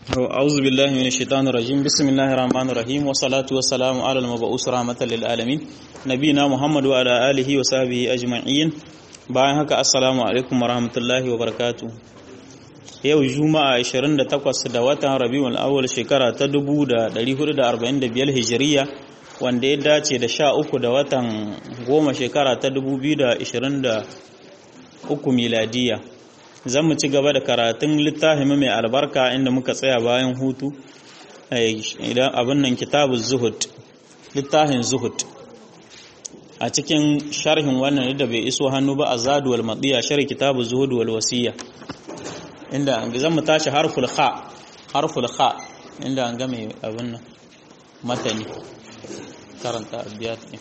أعوذ بالله من الشيطان الرجيم بسم الله الرحمن الرحيم والصلاة والسلام على المبعوث رحمة للعالمين نبينا محمد وعلى آله وصحبه أجمعين bayan haka assalamu alaikum warahmatullahi wabarakatuh yau juma'a 28 da watan rabiul awwal shekara ta 1445 hijiriya wanda ya dace da 13 da watan goma shekara ta 2023 miladiya zan mu ci gaba da karatun littafin mai albarka inda muka tsaya bayan hutu idan abin nan kitabun zuhud littafin zuhud a cikin sharhin wannan da bai iso hannu ba a zaduwal maɗiya sharhi kitabun zuhud wal wasiya inda zan mu tashi harful kha harful kha inda an ga mai abin nan matani karanta abiyat ne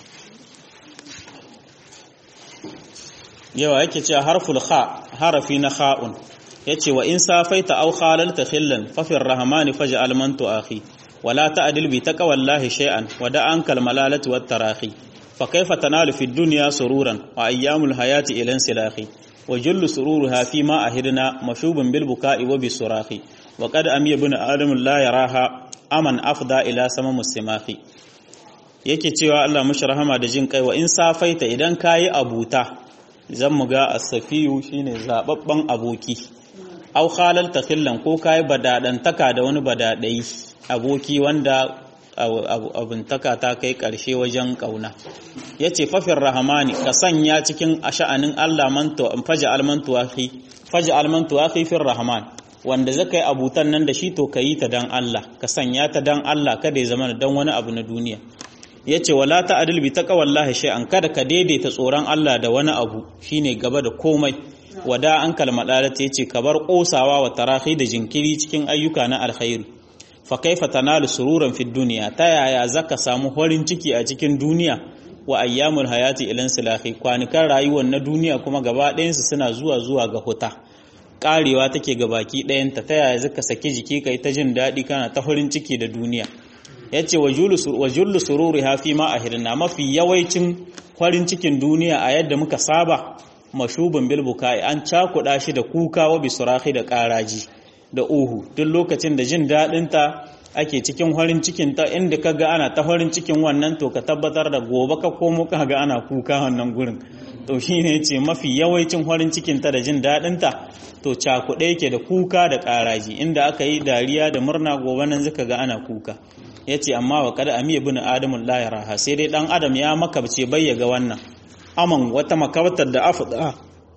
yawa yake cewa harful kha harafi na kha'un yace wa in safaita aw khalalta khillan fa fi rahmani faj'al man tu'akhi wala ta'dil bi taqwallahi shay'an wa da'an kal malalati wat tarahi fa kayfa tanalu fi dunya sururan wa ayyamul hayati ilan silahi wa jullu sururuha fi ma ahidna mashubun bil buka'i wa bis surahi wa qad amiya ibn adam la yaraha aman afda ila sama muslimahi yake cewa Allah mushi rahama da jin kai wa in safaita idan kayi abuta zan mu ga asafiyu shine zababban aboki au khalal takhillan ko kai badadantaka da wani badadai aboki wanda abuntaka ta kai karshe wajen kauna yace fafir rahmani ka sanya cikin asha'anin Allah manto faja almantu akhi faja almantu akhi fir rahman wanda zaka yi abutan nan da shi to kayi ta dan Allah ka sanya ta dan Allah kada ya zama dan wani abu na duniya ya ce wala ta'adil bi taqwallahi shay'an kada ka daidaita tsoron Allah da wani abu shine gaba da komai wada an kalmadalata yace ka bar kosawa wa tarahi da jinkiri cikin ayyuka na alkhairi fa kaifa tanalu sururan fid dunya ta yaya zaka samu horin ciki a cikin duniya wa ayyamul hayati ilan silahi kwanukan rayuwar na duniya kuma gaba ɗayansu suna zuwa zuwa ga huta karewa take ga baki ɗayanta ta yaya zaka saki jiki kai ta jin daɗi kana ta horin ciki da duniya ya ce wa jullu sururi hafi ma a hirna mafi yawaicin farin cikin duniya a yadda muka saba mashubin bilbukai an cakuɗa shi da kuka wa bisurahi da ƙaraji da uhu duk lokacin da jin daɗinta ake cikin farin cikin ta inda ka ga ana ta farin cikin wannan to ka tabbatar da gobe ka komo ka ga ana kuka wannan gurin to shi ne ce mafi yawancin farin cikin ta da jin daɗinta to cakuɗe yake da kuka da ƙaraji inda aka yi dariya da murna gobe nan zaka ga ana kuka ya ce amma wa kada amiya bin adamun la yaraha sai dai dan adam ya makabce bai ga wannan aman wata makabatar da afda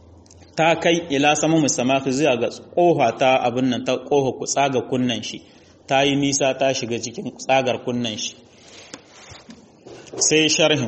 ta kai ila sama musamman zuwa ga koha ta abin nan ta koha ku tsaga kunnan shi ta yi nisa ta shiga cikin tsagar kunnan shi sai sharhin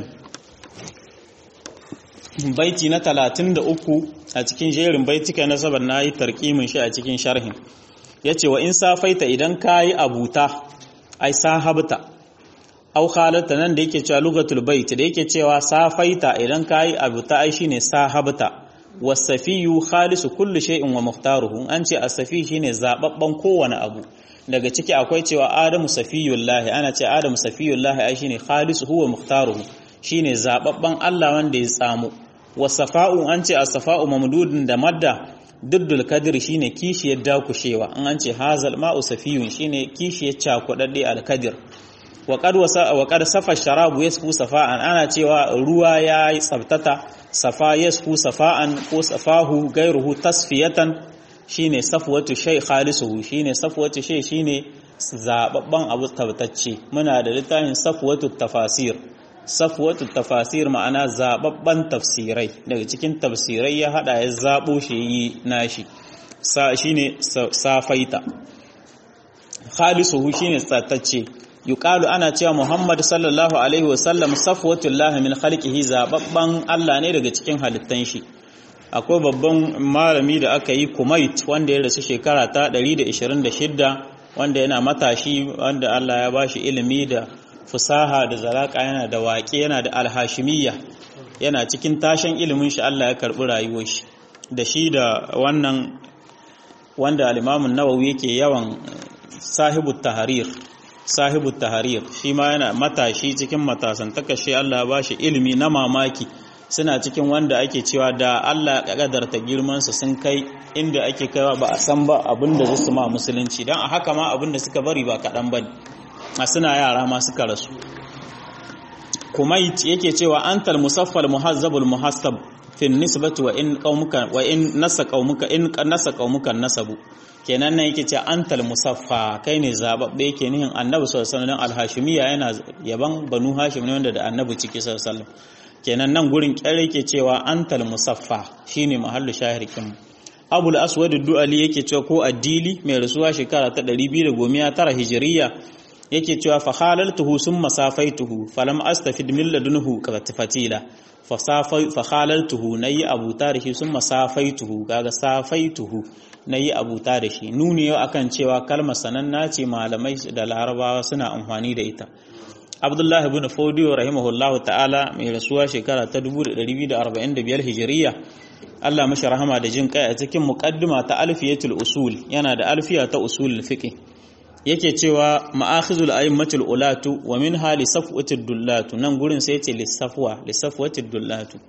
baiti na 33 a cikin jerin baitika na sabar na yi tarkimin shi a cikin sharhin ya ce wa in safaita idan ka yi abuta ai sahabta au khalarta nan da yake cewa lugatul bait da yake cewa safaita idan kai abu ta ai shine sahabta wasafiyu khalisu kulli shay'in wa mukhtaruhu an ce asafi shine zababban kowane abu daga ciki akwai cewa adamu safiyullahi ana ce adamu safiyullahi ai shine khalisu huwa mukhtaruhu shine zababban Allah wanda ya tsamo wasafa'u an ce asfa'u mamdudun da madda duddul kadir shine kishiyar dakushewa an an ce hazal ma'u safiyun shine kishiyar cakudadde alkadir wa qad wasa wa qad safa sharabu yasfu safa'an ana cewa ruwa yayi tsabtata safa yasfu safa'an ko safahu gairuhu tasfiyatan shine safwatu shay khalisuhu shine safwatu shay shine zababban abu tabtacce muna da littafin safwatu tafasir safwatu tafasir ma'ana zababban tafsirai daga cikin tafsirai ya hada ya zabo shi yi nashi sa shine safaita khalisuhu shine tsatacce yuqalu ana cewa Muhammad sallallahu alaihi wasallam safwatullah min khalqihi zababban Allah ne daga cikin halittan shi akwai babban malami da aka yi Kumait wanda ya rasu shekara ta 126 wanda yana matashi wanda Allah ya bashi ilimi da fusaha da zalaka yana da waƙe yana da alhashimiyya yana cikin tashin ilimin shi Allah ya karɓi rayuwar shi da shi da wannan wanda al-Imam nawawi yake yawan sahibu tahrir sahibu tahrir shi ma yana matashi cikin matasan takashi Allah ya bashi ilimi na mamaki suna cikin wanda ake cewa da Allah ya kadarta girman su sun kai inda ake kaiwa ba a san ba abinda zai su ma musulunci dan a haka ma abinda suka bari ba kadan bane a suna yara ma suka rasu kumait yake cewa antal musaffal muhazzabul muhassab fi nisbati wa in qaumuka wa in nasa qaumuka in nasa qaumuka nasabu kenan nan yake cewa antal musaffa kai ne zababbe yake nihin annabi sallallahu alaihi wasallam al-hashimiyya yana yaban banu hashim ne wanda da annabi ciki sallallahu alaihi wasallam kenan nan gurin kyare yake cewa antal musaffa shine mahallu shahirkin abul aswad ad-du'ali yake cewa ko addili mai rasuwa shekara ta 219 hijriya yake cewa fa halaltuhu summa safaituhu falam astafid min ladunhu fatila fa safai fa halaltuhu nayi abuta da shi summa safaituhu kaga safaituhu nayi abuta da shi nuni yau akan cewa kalmar sananna ce malamai da larabawa suna amfani da ita Abdullah ibn Fodiyo rahimahullah ta'ala mai rasuwa shekara ta 1245 hijiriya Allah mashi rahama da jin kai a cikin muqaddima ta alfiyatul usul yana da alfiya ta usul fiqh yake cewa ma'akhizul a'immatul ulatu wa min hali safwatud dullatu nan gurin sai yace lisafwa lisafwatud dullatu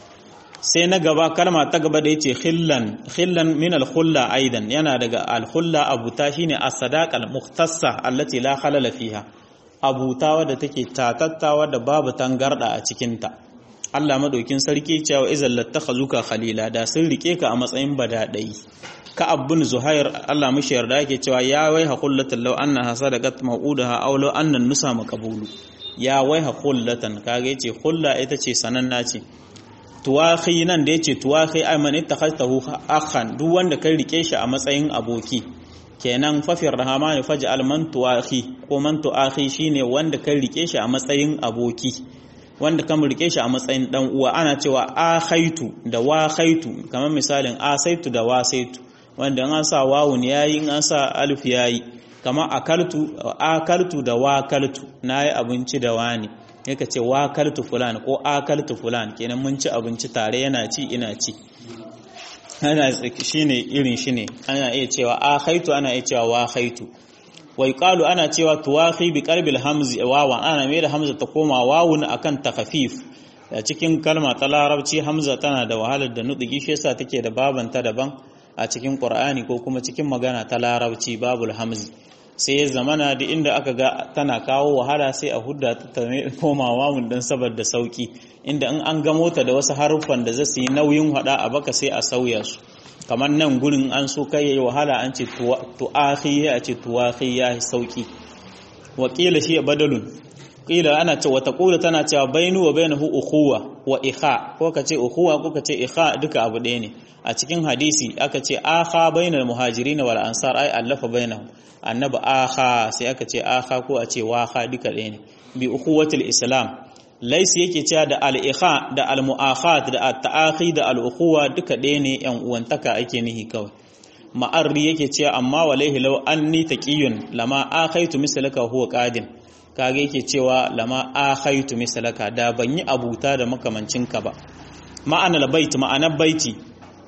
sai na gaba kalma ta gaba da yace khillan khillan min al-khulla aidan yana daga al-khulla abuta shine as-sadaqa al-mukhtassa allati la khalala fiha abuta wadda take tatattawa da babu tangarda a cikin ta Allah madaukin sarki cewa izal lattakhazuka khalila da sun rike ka a matsayin badadai ka'ab bin zuhair Allah mishi yarda yake cewa ya wai haqullatan law annaha sadaqat maudaha aw law anna nusa maqbulu ya wai haqullatan kage yace hulla ita ce sananna ce tuwahi nan da yace tuwahi ay man ittakhadtahu akhan duk wanda kai rike shi a matsayin aboki kenan fafir rahamani faj'al man tuwahi ko man tuahi shine wanda kai rike shi a matsayin aboki wanda kan rike shi a matsayin dan uwa ana cewa akhaitu da wa khaitu kamar misalin asaitu da wasaitu wanda an sa wawun yayi an sa alif yayi kama akaltu akaltu da wakaltu nayi abinci da wani yake ce wakaltu fulan ko akaltu fulan kenan mun ci abinci tare yana ci ina ci ana shine irin shine ana iya cewa akhaitu ana iya cewa wakhaitu wa yuqalu ana cewa tuwahi bi qalbil hamzi wawan ana mai da hamza ta koma wawun akan takhfif a cikin kalma ta larabci hamza tana da wahalar da nutsi shi yasa take da babanta daban a cikin Qur'ani ko kuma cikin magana ta larabci babul hamzi sai ya zamana da inda aka ga tana kawo wahala sai a hudda ta komawa mun dan saboda sauki inda in an gamo ta da wasu haruffan da zasu yi nauyin hada a baka sai a sauya su kamar nan gurin an so kai yayi wahala an ce tu'akhi a ce tuwakhi ya sauki wakila shi badalun kila ana ce wata kula tana cewa bainu wa bainahu ukhuwa wa ikha ko ka ce ukhuwa ko ka ce ikha duka abu ɗaya ne a cikin hadisi aka ce akha bainal muhajirin wal ansar ai allafa bainahu annabi akha sai aka ce akha ko a ce waha duka ɗaya ne bi ukhuwatil islam laisi yake cewa da al-ikha da al-mu'akhat da at-ta'akhi da al-ukhuwa duka ɗaya ne yan uwantaka ake nihi kawai ma'arri yake cewa amma walaihi law anni taqiyun lama akhaitu mislaka huwa qadin kage yake cewa lama akhaitu mislaka da ban yi abuta da makamancinka ba ma'anar bait ma'anar baiti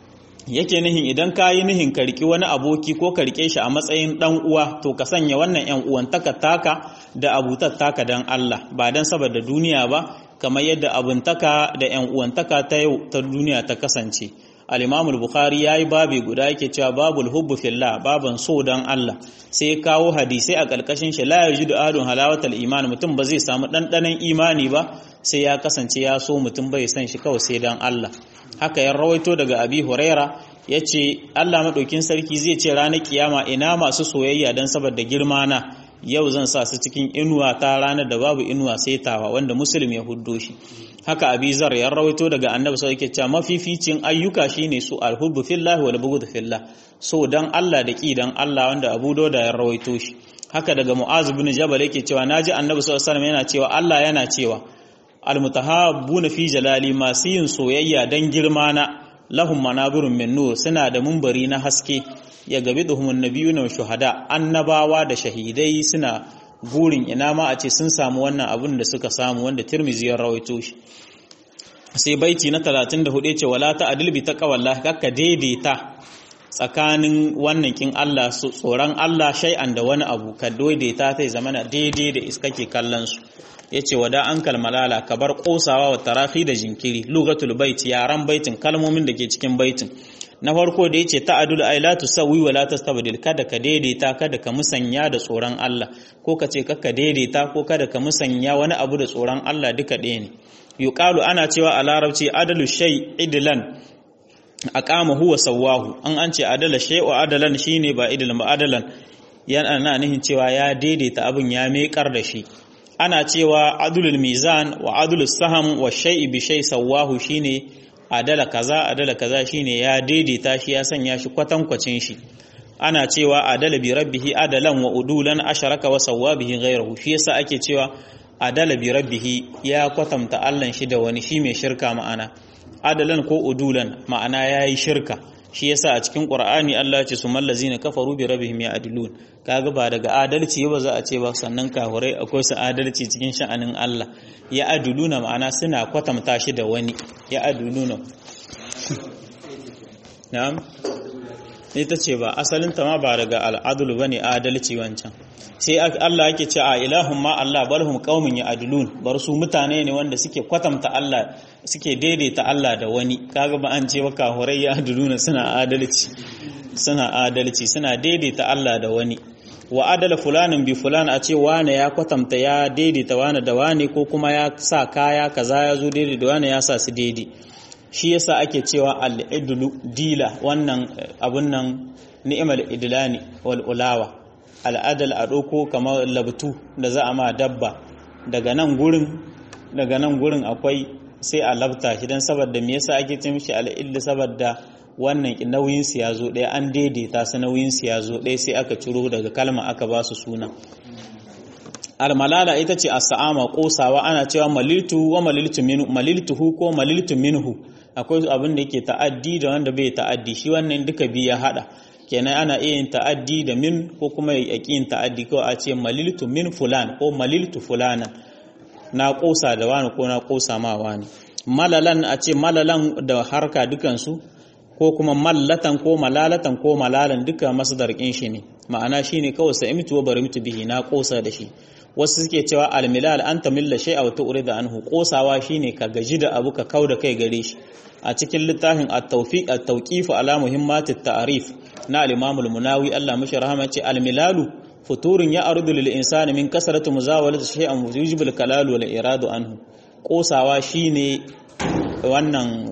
yake nihin idan ka yi nihin ka riki wani aboki ko ka rike shi a matsayin dan uwa to ka sanya wannan yan uwantaka taka da abutar taka dan Allah ba dan saboda duniya ba kamar yadda abuntaka da yan uwantaka ta yau ta duniya ta kasance al-Imam al-Bukhari yayi babi guda yake cewa babul hubbu fillah baban so dan Allah sai kawo hadisi a kalkashin shi la yajidu adun halawatal iman mutum ba zai samu dandanan imani ba sai ya kasance ya so mutum bai san shi kawai sai dan Allah haka ya rawaito daga Abi Huraira yace Allah madaukin sarki zai ce ranar kiyama ina masu soyayya dan saboda girma na yau zan sa su cikin inuwa ta ranar da babu inuwa sai tawa wanda muslim ya huddo shi haka abi zar ya rawaito daga annabi sai yake cewa mafificin ayyuka shine su alhubbu fillahi wal bughd fillah so dan Allah da ki dan Allah wanda Abu Dawud ya rawaito shi haka daga Mu'az ibn Jabal yake cewa naji annabi sallallahu alaihi wasallam yana cewa Allah yana cewa almutahabbuna fi jalali masu yin soyayya dan girma na lahum manabirun min nur suna da mumbari na haske ya gabi duhumun nabiyuna wa shuhada annabawa da shahidai suna burin ina ma a ce sun samu wannan abin da suka samu wanda Tirmidhi ya rawaito shi sai baiti na 34 ce wala ta'dil bi taqwallahi kakka daidaita tsakanin wannan kin Allah tsoron Allah shay'an da wani abu ka daidaita ta zama daidai da iska ke kallon su yace wada an kalmalala ka bar kosawa wa tarahi da jinkiri lugatul bait yaran baitin kalmomin da ke cikin baitin na farko da yace ta'adul ay la tusawi wa la tastabdil kada ka daidaita kada ka musanya da tsoron Allah ko ka ce kaka daidaita ko kada ka musanya wani abu da tsoron Allah duka ɗaya ne yuqalu ana cewa a larabci adalu shay idlan aqama huwa sawahu an an ce adala shay wa adalan shine ba idlan ba adalan yana na nihin cewa ya daidaita abin ya mekar da shi ana cewa adulul mizan wa adulus saham wa shay'i bi shay sawahu shine adala kaza adala kaza shine ya daidaita shi ya sanya shi kwatankwacin shi ana cewa adala bi rabbihi adalan wa udulan asharaka wa sawabihi ghayruhu shi yasa ake cewa adala bi rabbihi ya kwatanta Allah shi da wani shi mai shirka ma'ana adalan ko udulan ma'ana yayi shirka shi yasa a cikin Qur'ani Allah ya ce su mallazina kafaru bi rabbihim ya'dilun kaga ba daga adalci ba za a ce ba sannan kafurai akwai su adalci cikin sha'anin Allah ya aduluna ma'ana suna kwatanta shi da wani ya aduluna na'am ita ce ba asalin ta ma ba daga al'adulu bane adalci wancan sai Allah yake ce a ilahun ma Allah barhum qaumin ya'dilun bar su mutane ne wanda suke kwatanta Allah suke daidaita Allah da wani kaga ba an ce ba kafurai ya'diluna suna adalci suna adalci suna daidaita Allah da wani wa adala fulanin bi fulan a ce wane ya kwatanta ya daidaita wane da wane ko kuma ya sa kaya kaza ya zo daidai da wane ya sa su daidai shi yasa ake cewa al-idlu dila wannan abun nan ni'mal idlani wal ulawa al'adal a doko kamar labtu da za a ma dabba daga nan gurin daga nan gurin akwai sai a labta shi dan saboda me yasa ake ce mishi al-idlu saboda wannan nauyin su ya zo ɗaya an daidaita su nauyin su ya zo ɗaya sai aka ciro daga kalma aka ba su suna almalala ita ce as-sa'ama kosawa ana cewa maliltu wa maliltu minhu maliltuhu ko maliltu minhu akwai abin da yake ta'addi da wanda bai ta'addi shi wannan duka biya hada kenan ana iya yin ta'addi da min ko kuma ya yin ta'addi ko a ce maliltu min fulan ko maliltu fulanan na kosa da wani ko na kosa ma wani malalan a ce malalan da harka dukansu ko kuma mallatan ko malalatan ko malalan duka masdar kin shi ne ma'ana shine kawai sa'imtu wa barimtu bihi na kosa da shi wasu suke cewa almilal anta milla shay'a wa tu'rida anhu kosawa shine ka gaji da abu ka kauda kai gare shi a cikin littafin at-tawfiq at-tawqif ala muhimmat at-ta'rif na al-imam al-munawi Allah mishi rahama ce almilalu futurun ya ardu lil insani min kasratu muzawalati shay'an yujibu al-kalalu wal iradu anhu kosawa shine wannan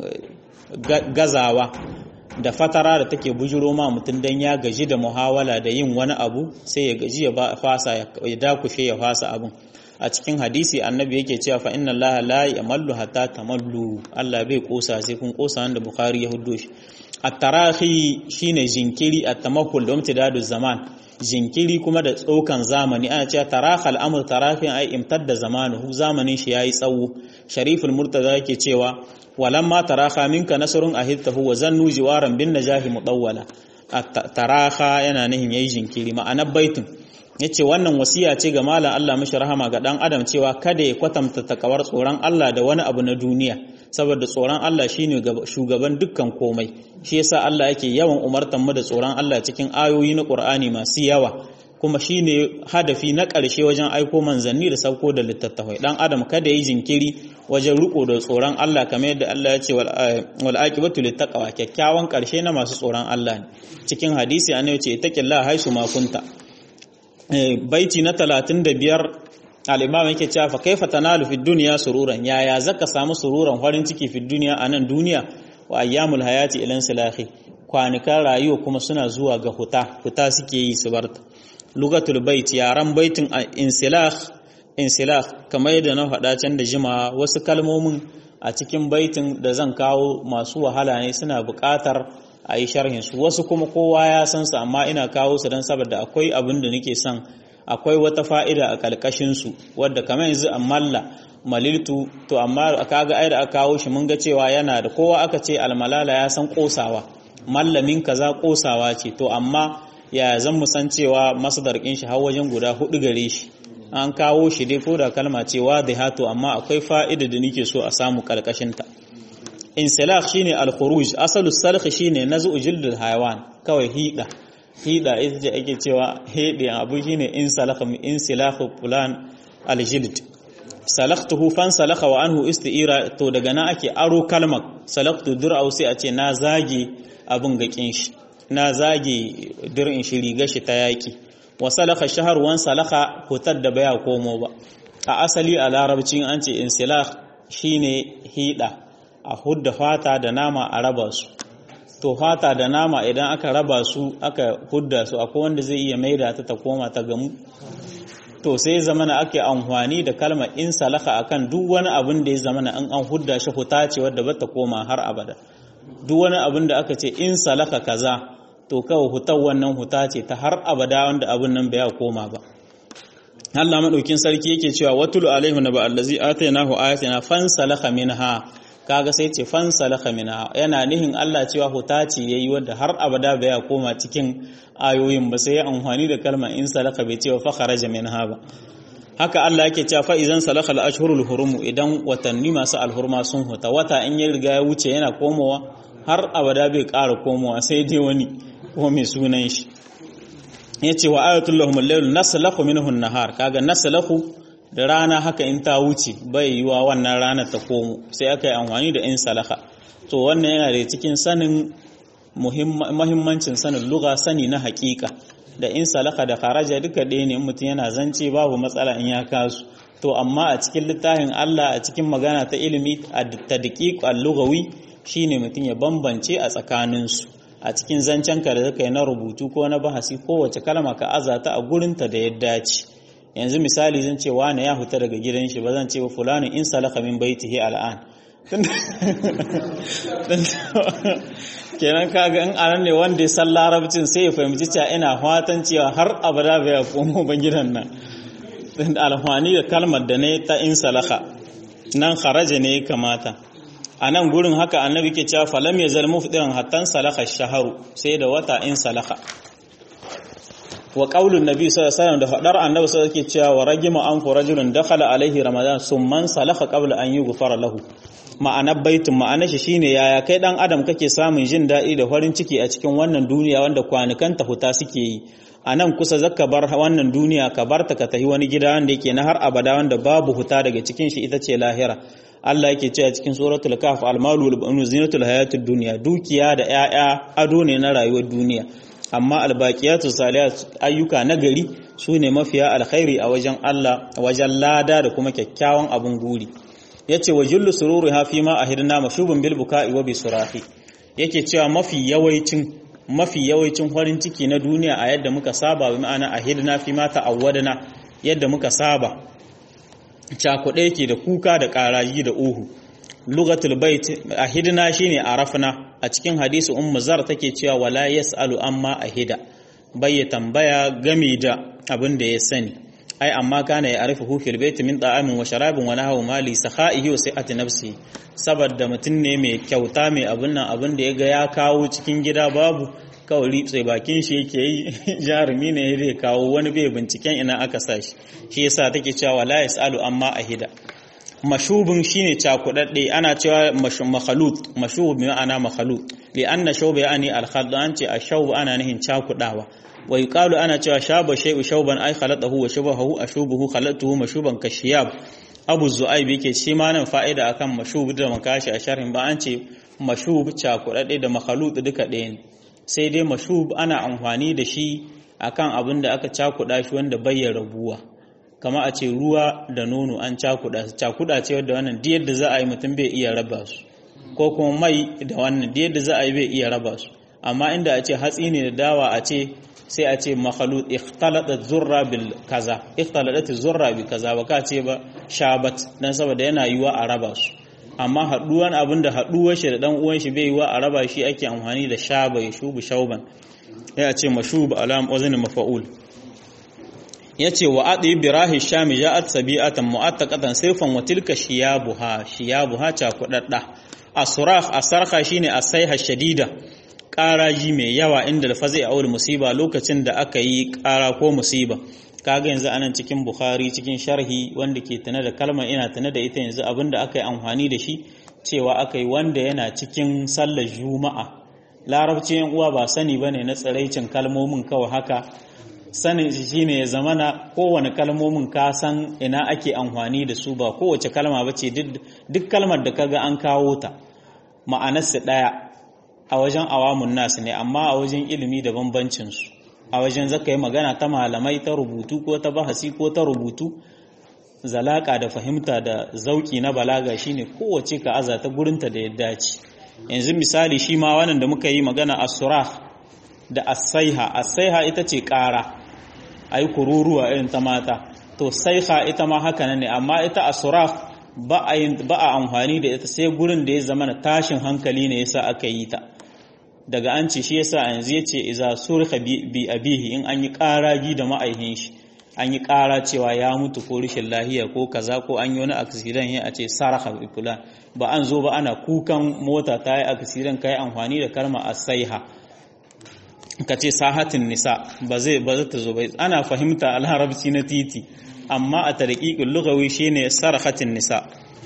gazawa da fatara da take bujiro ma mutum dan ya gaji da muhawala da yin wani abu sai ya gaji ya fasa ya dakushe ya fasa abun a cikin hadisi annabi yake cewa fa inna allaha la yamallu hatta tamallu Allah bai kosa sai kun kosa wanda bukhari ya huddo shi at-tarahi shine jinkiri at-tamahul da imtidadu zaman jinkiri kuma da tsokan zamani ana cewa taraha al-amr tarahin ai imtadda zamanuhu zamanin shi yayi tsawo shariful murtaza yake cewa walamma taraha minka nasrun ahidtahu wa zannu jiwaran bin najahi mudawwala taraha yana nihin yayi jinkiri ma'anar baitin yace wannan wasiya ce ga malam Allah mishi rahama ga dan adam cewa kada ya kwatanta takawar tsoron Allah da wani abu na duniya saboda tsoron Allah shine shugaban dukkan komai shi yasa Allah yake yawan umartan mu da tsoron Allah cikin ayoyi na Qur'ani masu yawa kuma shine hadafi na ƙarshe wajen aiko manzanni da sauko da littattafai dan adam kada yi jinkiri wajen riko da tsoron Allah kamar yadda Allah ya ce wal aqibatu littaqwa kyakkyawan ƙarshe na masu tsoron Allah ne cikin hadisi annabi ce ittaqillaha haisu ma kunta baiti na 35 al-imam yake cewa fa kaifa tanalu fid dunya sururan yaya zaka samu sururan farin ciki fid dunya anan duniya wa ayyamul hayati ilan silahi kwanikan rayuwa kuma suna zuwa ga huta huta suke yi su barta lugatul bait yaran baitin insilah insilah kamar yadda na faɗa can da jima wasu kalmomin a cikin baitin da zan kawo masu wahala ne suna buƙatar a yi sharhin su wasu kuma kowa ya san su amma ina kawo su don saboda akwai abin da nake son akwai wata fa'ida a ƙalƙashin su wadda kamar yanzu malla maliltu to amma kaga ai da aka kawo shi mun ga cewa yana da kowa aka ce almalala ya san kosawa mallamin kaza kosawa ce to amma ya zan mu san cewa masdar kin shi har wajen guda hudu gare shi an kawo shi dai ko da kalma ce wadihatu amma akwai fa'ida da nake so a samu ƙarƙashin ta insilah shine al-khuruj asalu salkh shine naz'u jildul hayawan kawai hida hida ita ce ake cewa hede abu shine insilah insilah fulan al-jild salaktuhu fan salaka wa anhu isti'ira to daga nan ake aro kalmar salaktu dur'au sai a ce na zage abin gakin shi na zage dir'in shi riga shi ta yaki wa salaka shahar wan salaka hutar da baya komo ba a asali a larabcin an ce insilah shine hida a hudda fata da nama a raba su to fata da nama idan aka raba su aka hudda su akwai wanda zai iya maida ta ta koma ta gamu to sai zamana ake amfani da kalmar in salaka akan duk wani abin da ya zamana an an hudda shi huta ce wadda ba ta koma har abada duk wani abin da aka ce in salaka kaza to kawai hutar wannan huta ce ta har abada wanda abin nan bai koma ba Allah madaukin sarki yake cewa watulu alaihi naba allazi atainahu ayatina fansalakha minha kaga sai ce fansalakha minha yana nihin Allah cewa huta ce yayi wanda har abada bai koma cikin ayoyin ba sai ya amfani da kalmar in salaka bai ce fa kharaja minha ba haka Allah yake cewa fa idan salaka al-ashhurul hurum idan watanni masu alhurma sun huta wata in ya riga ya wuce yana komowa har abada bai ƙara komowa sai dai wani ko mai sunan shi yace wa ayatul lahum al-layl naslakhu minhu an-nahar kaga naslakhu da rana haka in ta wuce bai yiwa wannan rana ta komo sai aka yi amfani da in salaka to wannan yana da cikin sanin muhimmancin sanin lugha sani na hakika da in salaka da kharaja duka ɗaya ne mutum yana zance babu matsala in ya kasu to amma a cikin littafin Allah a cikin magana ta ilimi a tadqiq al-lughawi shine mutum ya bambance a tsakaninsu a cikin zancen ka da zaka yi na rubutu ko na bahasi kowace kalma ka azata a gurinta da ya dace yanzu misali zan ce wane ya huta daga gidan shi ba zan ce wa fulani in salaka min baitihi al'an kenan kaga in anan ne wanda ya san larabcin sai ya fahimci cewa ina fatan cewa har abada bai komo ba gidan nan alhwani da kalmar da ne ta in salaka nan kharaja ne kamata a nan gurin haka annabi ke cewa falam ya zalmu fidiran hattan salaka shaharu sai da wata in salaka wa qaulun nabi sallallahu alaihi wasallam da fadar annabi sallallahu alaihi cewa wa ragima an fu rajulun dakhala alaihi ramadan summan salaka qabla an yughfara lahu ma'anar baitin ma'anar shi shine yaya kai dan adam kake samun jin daɗi da farin ciki a cikin wannan duniya wanda kwanukan ta huta suke yi a nan kusa zaka bar wannan duniya ka barta ka tafi wani gida wanda yake na har abada wanda babu huta daga cikin shi ita ce lahira Allah yake cewa cikin suratul kahf al-malu wal banun zinatul hayatid dunya dukiya da 'ya'ya ado ne na rayuwar duniya amma albaqiyatu salihat ayyuka nagari sune mafiya alkhairi a wajen Allah wajen lada da kuma kyakkyawan abun guri yace wa jullu sururi ha fi ma ahidna mashubun bil buka'i wa bisurahi yake cewa mafi yawaicin mafi yawaicin farin ciki na duniya a yadda muka saba bi ma'ana ahidna fi ma ta'awwadna yadda muka saba cakuɗe yake da kuka da ƙaraji da uhu lugatul bait ahidna shine arafna a cikin hadisi ummu zar take cewa wala yasalu amma ahida bai tambaya game da abin da ya sani ai amma kana ya arifu hu fil bait min ta'amin wa sharabin wa nahwu mali sakhaihi wa sai'ati nafsi saboda mutum ne mai kyauta mai abin nan abin da ya ga ya kawo cikin gida babu kawai ritsai bakin shi yake yi jarumi ne zai kawo wani bai binciken ina aka sa shi shi yasa take cewa la yasalu amma ahida mashubin shine cakudadde ana cewa makhalut mashub bi ma'ana makhalut li anna shawba yani al-khald an ce ashawb ana nihin cakudawa wa yuqalu ana cewa shaba shay'u shawban ay khalatahu wa shabahu ashubuhu khalatuhu mashuban kashiyab abu zu'aib yake shi ma nan fa'ida akan mashub da makashi a sharhin ba an ce mashub cakudadde da makhalut duka ɗaya ne sai dai mashub ana amfani da shi akan abin da aka cakuda shi wanda bai rabuwa kama a ce ruwa da nono an cakuda cakuda ce wadda wannan duk yadda za a yi mutum bai iya raba su ko kuma mai da wannan duk yadda za a yi bai iya raba su amma inda a ce hatsi ne da dawa a ce sai a ce makhalut ikhtalatat zurra bil kaza ikhtalatat zurra bi kaza ba ka ce ba shabat dan saboda yana yiwa a raba su amma haduwan abin da haduwar shi da dan uwan shi bai yiwa a raba shi ake amfani da shaba ya shubu shauban ya ce mashub alam wazn mafa'ul yace wa adi birahi shami ja'at sabi'atan mu'attaqatan sirfan wa tilka shiyabuha shiyabuha cha kudadda asrah asarha shine asaiha shadida ƙaraji mai yawa inda lafazi a aure musiba lokacin da aka yi ƙara ko musiba kaga yanzu anan cikin bukhari cikin sharhi wanda ke tana da kalmar ina tana da ita yanzu abinda aka yi amfani da shi cewa aka yi wanda yana cikin sallar juma'a larabci yan uwa ba sani bane na tsiraicin kalmomin kawai haka sanin shi shine ya zamana kowane kalmomin ka san ina ake amfani da su ba kowace kalma ba ce duk kalmar da kaga an kawo ta ma'anarsa ɗaya a wajen awamun nasu ne amma a wajen ilimi da bambancinsu a wajen zaka yi magana ta malamai ta rubutu ko ta bahasi ko ta rubutu zalaka da fahimta da zauki na balaga shine kowace ka aza ta gurinta da ya dace yanzu misali shi ma wannan da muka yi magana as-surah da as-saiha as-saiha ita ce ƙara ai kururuwa irin ta mata to saiha ita ma haka ne amma ita as-surah ba a ba a amfani da ita sai gurin da ya zama na tashin hankali ne yasa aka yi ta daga an ce shi yasa yanzu yace iza surha bi abihi in an yi ƙaragi da ma'aihin shi an yi ƙara cewa ya mutu ko rashin lahiya ko kaza ko an yi wani aksidan ya a ce saraha fulan ba an zo ba ana kukan mota ta yi aksidan ka yi amfani da kalma asaiha ka ce sahatin nisa ba zai ba zata zo ba ana fahimta alharabci na titi amma a tarqiqul lughawi shine sarahatin nisa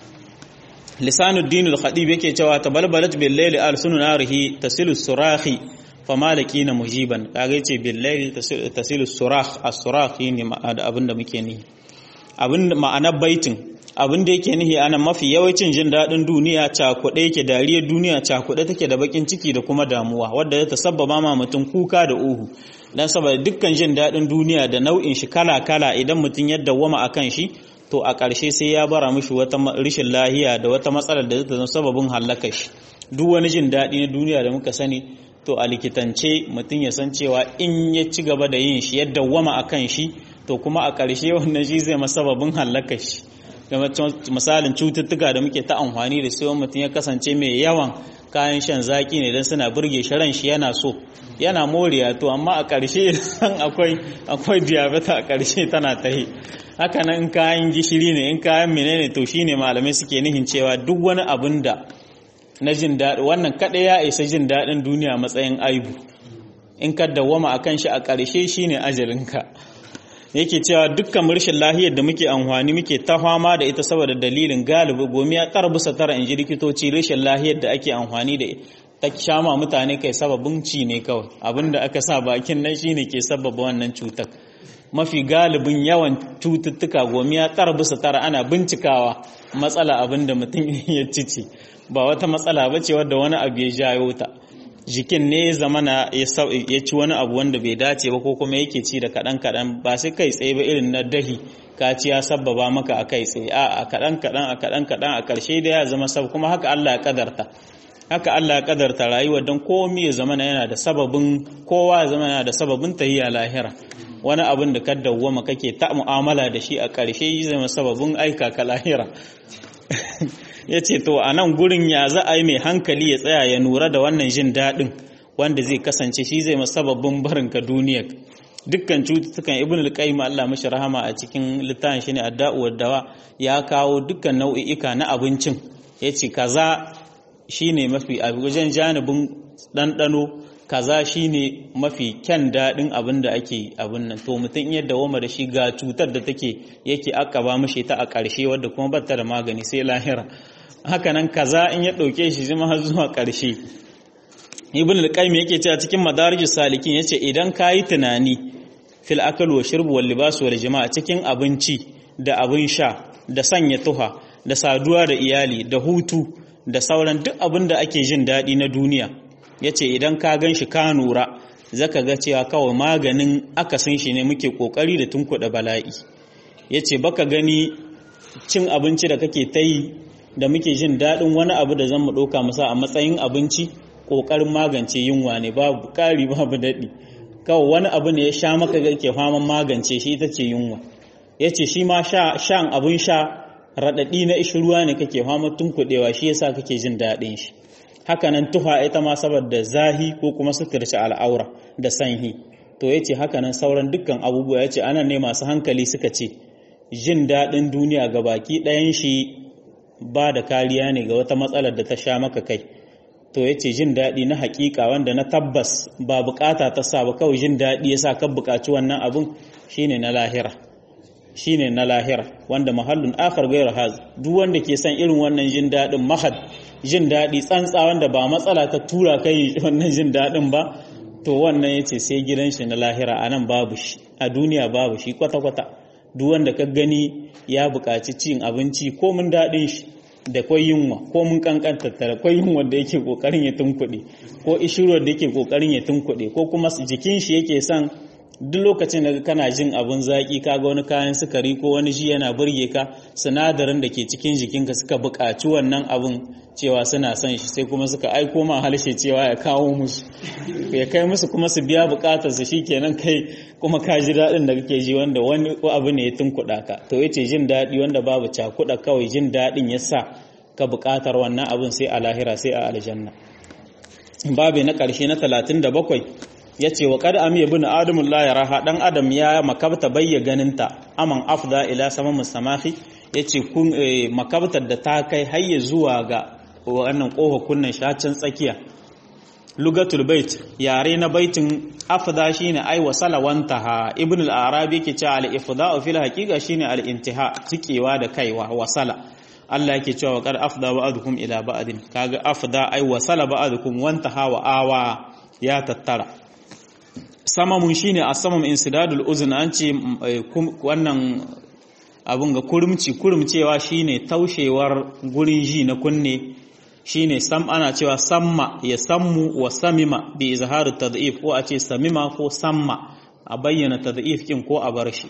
lisanuddin al-khadib yake cewa tabalbalat bil layli al sunarihi tasilu surahi famalaki na mujiban kaga yace billahi tasilu surah as-surah ne abinda muke nihi abinda ma'anar baitin abinda yake nihi ana mafi yawancin jin dadin duniya cakuɗe yake dariyar duniya cakuɗe take da bakin ciki da kuma damuwa wanda ya tasabbaba ma mutum kuka da uhu dan saboda dukkan jin dadin duniya da nau'in shi kala kala idan mutum ya dawwama akan shi to a ƙarshe sai ya bara mishi wata rishin lahiya da wata matsalar da zata zama sababin halakar shi duk wani jin daɗi na duniya da muka sani to a likitance mutum ya san cewa in ya ci gaba da yin shi yadda wama a kan shi to kuma a ƙarshe wannan shi zai masababin hallaka shi misalin cututtuka da muke ta amfani da su mutum ya kasance mai yawan kayan shan zaki ne don suna burge shi ran shi yana so yana moriya to amma a ƙarshe san akwai akwai diabetes a ƙarshe tana ta yi haka nan in kayan gishiri ne in kayan menene to shine malamai suke nihin cewa duk wani abin da na jin daɗi wannan kaɗai ya isa jin daɗin duniya matsayin aibu in ka dawwama a kan shi a ƙarshe shi ne ajalinka yake cewa dukkan rashin lahiyar da muke amfani muke ta fama da ita saboda dalilin galibi gomi ya ƙar bisa tara in ji likitoci rashin lahiyar da ake amfani da ta shama mutane kai sababin ci ne kawai abinda aka sa bakin nan shine ke sababa wannan cutar mafi galibin yawan cututtuka gomi ya ƙar bisa tara ana bincikawa matsala abinda mutum ya cici ba wata matsala ba ce wadda wani abu ya jayo ta jikin ne zamana ya ci wani abu wanda bai dace ba ko kuma yake ci da kaɗan kaɗan ba sai kai tsaye ba irin na dahi ka ci ya sabbaba maka a kai tsaye a kaɗan kaɗan a kaɗan kaɗan a ƙarshe da ya zama sab kuma haka Allah ya kadarta haka Allah ya kadarta rayuwa don komai ya zamana yana da sababin kowa ya zama yana da sababin tahiya lahira wani abin da ka dawwama kake ta mu'amala da shi a ƙarshe zai zama sababin aika ka lahira ya ce to a nan gurin ya za a yi mai hankali ya tsaya ya nura da wannan jin daɗin wanda zai kasance shi zai masababbin barinka duniyar dukkan cututtukan ibn al-qayyim Allah mashi rahama a cikin littafin shine adda'u dawa ya kawo dukkan nau'i'ika na abincin yace kaza shine mafi a wajen janibin ɗanɗano kaza shine mafi kyan daɗin abin da ake abin nan to mutum iya dawoma da shi ga cutar da take yake akaba mashi ta a ƙarshe wadda kuma bata da magani sai lahira hakanan kaza in ya ɗauke shi zama har zuwa ƙarshe ibn al-qayyim yake cewa cikin madarij salikin yace idan kayi tunani fil akal wa shurb wal libas wal jama'a cikin abinci da abin sha da sanya tuha da saduwa da iyali da hutu da sauran duk abin da ake jin daɗi na duniya yace idan ka gan shi ka nura zaka ga cewa kawai maganin akasin shi ne muke kokari da tunkuɗa bala'i yace baka gani cin abinci da kake ta yi da muke jin daɗin wani abu da zan mu ɗauka masa a matsayin abinci ƙoƙarin magance yunwa ne babu ƙari babu daɗi kawai wani abu ne ya sha maka ga ke faman magance shi ita ce yunwa ya ce shi ma shan abin sha raɗaɗi na ishi ruwa ne kake fama tunkuɗewa shi yasa kake jin daɗin shi hakanan tuha ita ma saboda zahi ko kuma suturci al'aura da sanhi to ya ce hakanan sauran dukkan abubuwa ya ce anan ne masu hankali suka ce jin daɗin duniya ga baki ɗayan shi ba da kariya ne ga wata matsalar da ta sha maka kai to ya ce jin daɗi na haƙiƙa wanda na tabbas ba buƙata ta sa ba kawai jin daɗi ya sa kan buƙaci wannan abin shine na lahira shine na lahira wanda mahallun akhar gairu haz duk wanda ke son irin wannan jin daɗin mahad jin daɗi tsantsa wanda ba matsala ta tura kai wannan jin daɗin ba to wannan yace sai gidan shi na lahira anan babu shi a duniya babu shi kwata-kwata duk wanda ka gani ya buƙaci cin abinci ko mun daɗin shi da kwai yunwa ko mun kankanta tare kwai yunwa da yake kokarin ya tunkuɗe ko ishirwar da yake kokarin ya tunkuɗe ko kuma jikin shi yake son duk lokacin da kana jin abun zaƙi ka ga wani kayan sukari ko wani ji yana burge ka sinadarin da ke cikin jikinka suka buƙaci wannan abun cewa suna son shi sai kuma suka aiko ma harshe cewa ya kawo musu ya kai musu kuma su biya buƙatar su shikenan kai kuma ka ji daɗin da kake ji wanda wani abu ne ya tunkuɗa ka to yace jin daɗi wanda babu cakuɗa kawai jin daɗin ya sa ka buƙatar wannan abun sai a lahira sai a aljanna babu na ƙarshe na 37 ya ce wa kada amiya bin adamun la ya raha dan adam ya makabta bayya ganinta aman afda ila sama musamahi ya ce makabtar da ta kai hayya zuwa ga wannan ƙofa kunnen shacin tsakiya lugatul bait yare na baitin afda shine ai wasala wantaha ibn al-arabi yake cewa al-ifda'u fil haqiqa shine al-intiha tikewa da kaiwa wasala Allah yake cewa wa qad afda ba'dukum ila ba'din kaga afda ai wasala ba'dukum wantaha wa awa ya tattara samamun shine asamam insidadul uzun an ce wannan abun ga kurumci kurumcewa shine taushewar gurin ji na kunne shine sam ana cewa samma ya sammu wa samima bi izharu tad'if ko a ce samima ko samma a bayyana tad'if kin ko a bar shi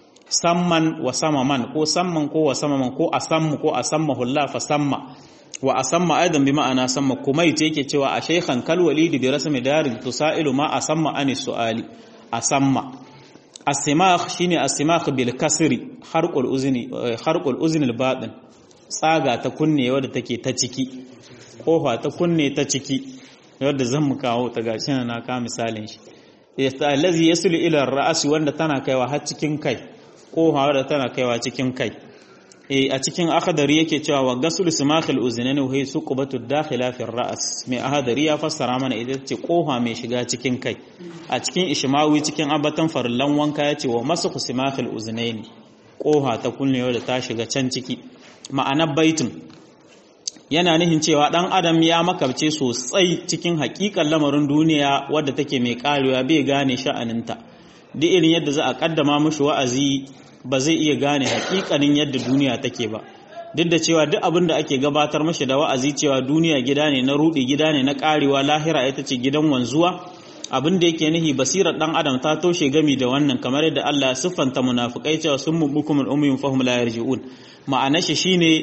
samman wa samaman ko samman ko wa samaman ko asammu ko asammahu Allah fa samma wa asamma aidan bi ma'ana samma kumait yake cewa a shaykhan kal walidi bi rasmi darin tusailu ma asamma ani suali asamma asimakh shine asimakh bil kasri harqul uzni harqul uzni al batin tsaga ta kunne wadda take ta ciki kofa ta kunne ta ciki wadda zan mu kawo ta gashi na ka misalin shi allazi yasulu ila ra'si wanda tana kaiwa har cikin kai kofa wadda tana kaiwa cikin kai a cikin akhdari yake cewa wa gasul simakhil uznaini wa hiya suqbatu dakhila fi ar-ra's mai akhdari ya fassara mana ita ce kofa mai shiga cikin kai a cikin ishmawi cikin abatan farillan wanka yace wa masakhu simakhil uznaini kofa ta kullewa da ta shiga can ciki ma'anar baitin yana nihin cewa dan adam ya makabce sosai cikin hakikan lamarin duniya wadda take mai karewa bai gane sha'aninta duk irin yadda za a kaddama mishi wa'azi ba zai iya gane hakikanin yadda duniya take ba duk da cewa duk abin da ake gabatar mashi da wa'azi cewa duniya gida ne na rudi gida ne na karewa lahira ita ce gidan wanzuwa abin da yake nihi basirar dan adam ta toshe gami da wannan kamar yadda Allah ya siffanta munafikai cewa sun mubukum al-ummiyun fahum la yarji'un ma'anar shi shine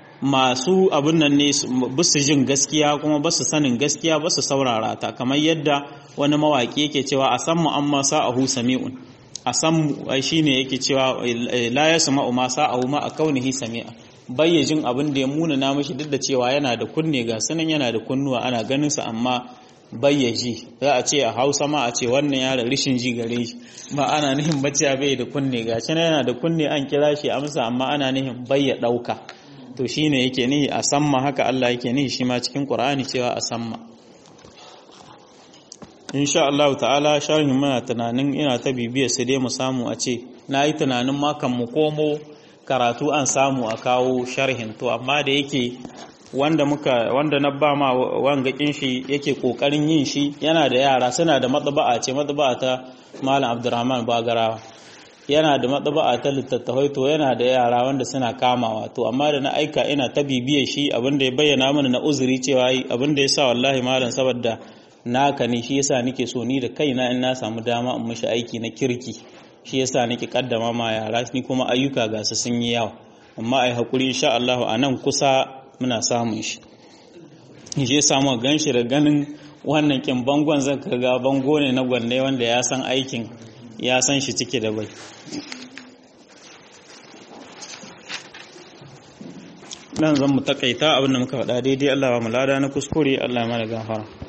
masu abin nan ne basu jin gaskiya kuma basu sanin gaskiya basu saurara ta kamar yadda wani mawaki yake cewa asammu amma sa'ahu sami'un a san shi ne yake cewa la ya sama ma sa'ahu ma a kaunihi sami'a bayyajin abin da ya muna na mashi duk da cewa yana da kunne ga sanan yana da kunnuwa ana ganin sa amma bayyaji za a ce a Hausa ma a ce wannan yara rishin ji gare shi ba ana nihin bacciya bai da kunne ga shi yana da kunne an kira shi amsa amma ana nihin bayya dauka to shine yake nihi a samma haka Allah yake nihi shi ma cikin Qur'ani cewa a samma insha Allah ta'ala sharhin muna tunanin ina ta bibiyar su dai mu samu a ce na yi tunanin makan mu komo karatu an samu a kawo sharhin to amma da yake wanda muka wanda na ba ma wangakin shi yake kokarin yin shi yana da yara suna da matsaba'a ce matsaba'a ta Malam Abdurrahman Bagarawa yana da matsaba'a ta littattafai to yana da yara wanda suna kamawa to amma da na aika ina ta bibiyar shi abinda ya bayyana mana na uzuri cewa abinda ya sa wallahi malam saboda naka ne shi yasa nake so ni da kaina in na samu dama in mishi aiki na kirki shi yasa nake kaddama ma yara ni kuma ayyuka ga su sun yi yawa amma ai hakuri insha Allah a nan kusa muna samun shi shi yasa mu ganshi da ganin wannan kin bangon zan ga bango ne na gwanne wanda ya san aikin ya san shi cike da bai nan zan mu takaita abin da muka faɗa daidai Allah ba mu lada na kuskure Allah ya mana gafara